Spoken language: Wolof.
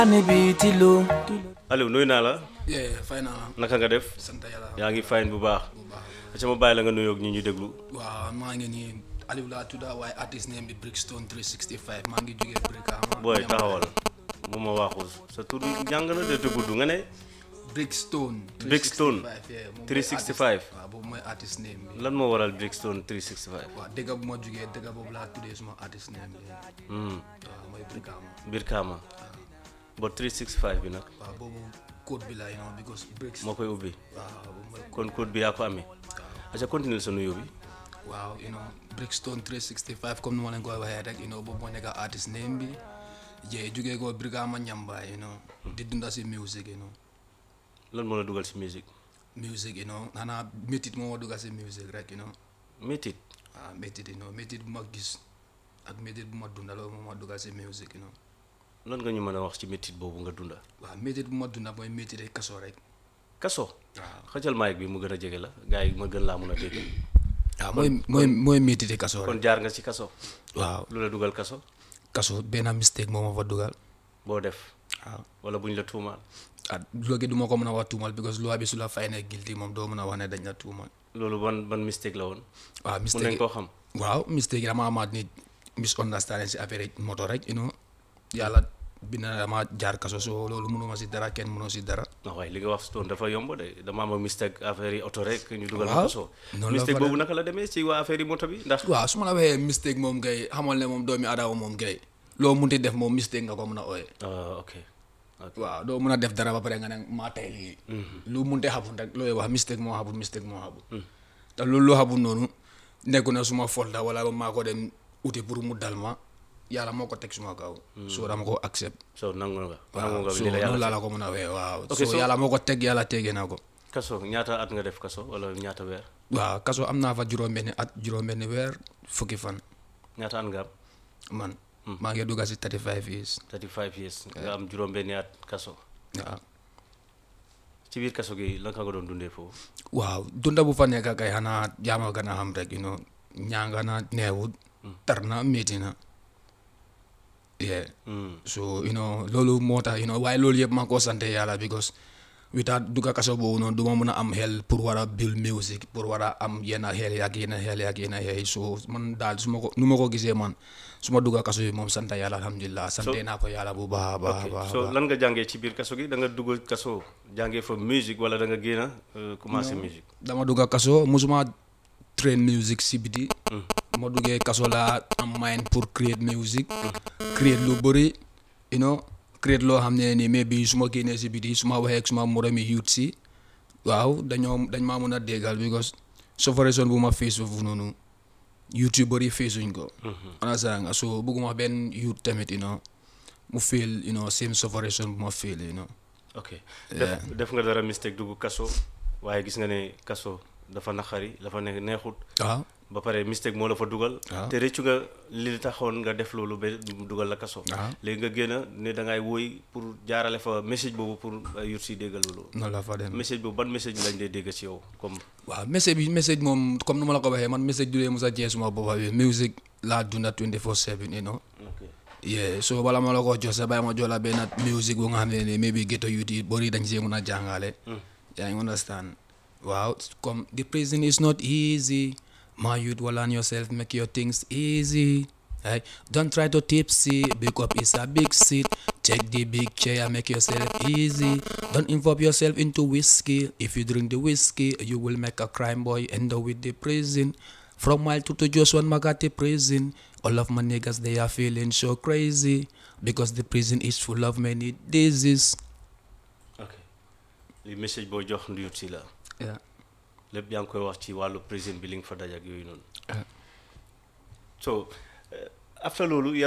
Aliou nuyu naa la yeah fay naa la naka nga def sant yàlla yaa ngi fine bu baax bu baax aca ma bàyyi la nga nuyoog ñi ñu déglu waaw maa ngi nii Aliou laa tudda waaye artiste name bi Brickstone 365 maa ngi jógee Brikama booy taxawal mu ma waaxul sa tur jàng na de te gudd nga ne Brickstone Brickstone 365 yeah, moom mooy 365. artiste- waaw boobu mooy artiste name bi lan moo waral Brickstone 365 waaw dëgg bu ma jógee dëgg boobu laa tuddee suma artiste name bi hmm waaw mooy Brikama biir Kaama ba 365 bi nag waaw boobu code bi la you know because bricks moo koy ubbi waaw boobu mooy kon code bi yaa ko amee aca continue sa nuyoo bi waaw you know Brickstone 365 comme ni ma leen koy waxee rek you know boobu moo nekk artiste name bi jee jógee ko Brikama Ñambaay you know di dunda si music you know lan moo la dugal si musique music you know xanaa métit moo ma dugal si music rek you know métit waaw métit you know métit bu ma gis ak métit bu ma dunda loolu moo ma dugal si music you know lan nga ñu mën a wax ci métit boobu nga dunda waaw métit bu ma dunda mooy métit ay kaso rek kaso waaw xëcal mic bi mu gën a jege la gars yi ma gën laa mun a dégg waaw mooy mooy mooy métit ay kaso kon rek jaar nga ci kaso waaw lu la dugal kaso kaso benn mistake moo ma fa dugal boo def waaw wala buñ la tuumaal ah loolu du ma ko mën a wax tuumal because loi bi su la fay ne guilty moom doo mën a wax ne dañ la tuumal loolu ban ban mistake la woon waaw mun nañ mistake koo xam waaw mistake yi dama amaat ni misunderstanding si affaire yi moto rek you know yàlla bi na dama jaar kaso so loolu mënuma si dara kenn mënoo si dara non waaye li nga wax stone dafa yomb de dama am mistake affaire yi oto rek ñu dugal ma Waaw, kaso noonu la mistake fa boobu naka la demee ci waa affaire yi moto bi ndax waaw su ma la waxee mistake moom gay xamal ne moom doomi aadama moom gay loo munti def moom mistake nga ko mën a ooye ah ok ok waaw doo mën a def dara ba pare nga ne maa tey lii lu munte xabul rek looy wax mistake moo xabul mistake moo xabul te loolu loo xabul noonu nekku na suma faute la wala maa ko dem uti pour mu dal ma yàlla moo ko teg suma kaw soo dama ko accept so nangu nga nangu waaw nga so li la noonu yàlla laa la ko mën a waxee waaw Ok, so so- yàlla moo ko teg yàlla tegee na ko kaso ñaata at nga def kaso wala ñaata weer waaw kaso am naa fa juróom-benni at juróom-benni weer fukki fan ñaata at nga am man maa ngi dugga si 35 years 35 years nga am juróom-benni at kaso waaw ci biir kaso gi lan nga doon dundee foofu waaw dunda bu fa nekk kay xanaa jaama gën a xam rek you know ñaanga na neewut tar na métti na yeah Hmm. so you know loolu moo tax you know waaye loolu yëpp maa ko sante yàlla because without dugga kaso boobu noonu du ma mën a am xel pour war a build music pour war a am yenn xel yaak yenn xel yaak yenn xel so man daal su ma ko nu ma ko gisee man su ma dugga kaso bi moom sant yàlla alhamdulilah sante naa ko yàlla bu baax a baax a ok baax a so baax lan nga jàngee ci biir kaso gi da nga dugg kaso jàngee fa musique wala da nga génn euh, commencé musique dama dugga kaso musuma train music si biti ma duggee kaso laa am mind pour create music create lu bëri you know create loo xam ne nii mais bi su ma génnee si biti su ma waxee ak suma moromi youth si waaw dañoo dañ maa mën a déggal because sufferation bu ma face foofu noonu youth yu bëri faceuñ ko understand nga so bëgguma benn youth tamit you know mu feel you know same sufferation bu ma feel you know ok def def nga dara mistake dugg kaso waaye gis nga ne kaso dafa naqari dafa ne neexut waaw ba pare mistake moo la fa dugal waaw. te rëccu nga li taxoon nga def loolu ba mu dugal la kaso waaw. léegi nga génn ne da ngay woy pour jaarale fa message boobu pour yut si déggal loolu noonu la fa dem message boobu ban message lañ dee dégg ci yow comme waaw message bi message moom comme nu ma la ko waxee man message du dee musa jee suma boppa bi music laa dunda 24/7 you know ok yeah so bala ma la ko jox sa bàyyi ma jox la benn music bu nga xam ne nii maybe ghetto youth yi bari dañ see mun a jàngale yaa ngi understand waaw comme the prison is not easy my youth walan yourself make your things easy Hey, don't try to tipsy, big up is a big seat. Take the big chair, make yourself easy. Don't involve yourself into whiskey. If you drink the whiskey, you will make a crime boy end up with the prison. From Mile to, to just one Magati prison. All of my niggas they are feeling so crazy because the prison is full of many diseases. ok li message boo jox yut si la Yeah. lépp yaa ngi koy wax ci wàllu prison bi li nga fa daj ak yooyu noonu Ah. so euh, after loolu